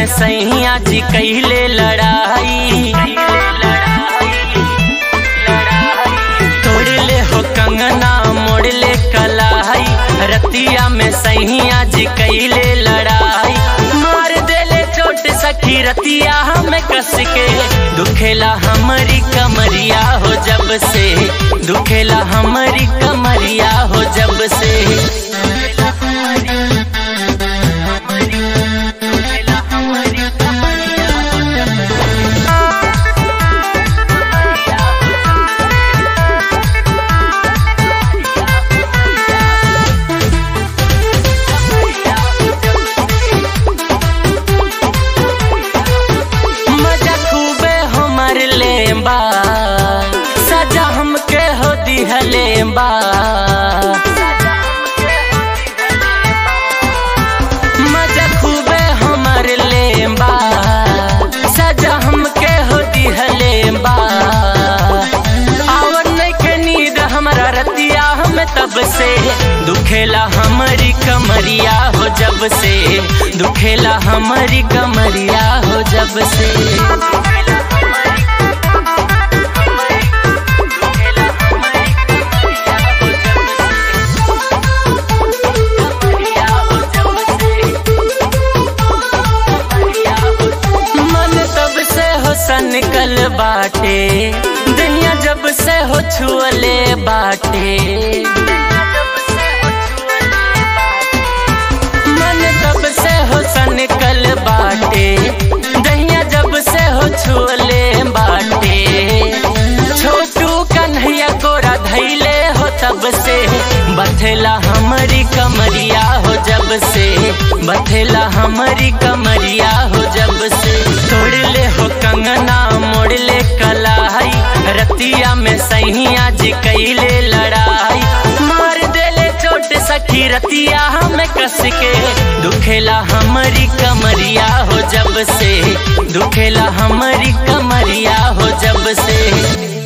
में सैया जी कैले लड़ाई तोड़ ले हो कंगना मोड़ ले कलाई रतिया में सैया जी कैले लड़ाई मार देले चोट सखी रतिया हमें कस के दुखेला हमारी कमरिया हो जब से दुखेला हमारी कमरिया हो जब से मजा खूबे हमर लेबा सजा हमके हो दिहलेबा मजा खूबे हमर लेबा सजा हमके हो दिहलेबा आवन के नींद हमरा रतिया हम तब से दुखेला हमारी कमरिया हो जब से दुखेला हमारी कमरिया हो जब से मन तब से हो सनकल बाटे दुनिया जब से हो छुअले बाटे मन तब से हो सनकल बाटे दहिया जब से हो छुअले बाटे छोटू कन्हैया गोरा धैले हो तब से बथेला हमारी कमरिया हो जब से बथेला हमारी कमरिया हो जब से तोड़ ले हो कंगना मोड़ ले कलाई रतिया में सैया जी कैले लड़ाई मार देले चोट सखी रतिया हमें कस के दुखेला हमारी कमरिया हो जब से दुखेला हमारी कमरिया हो जब से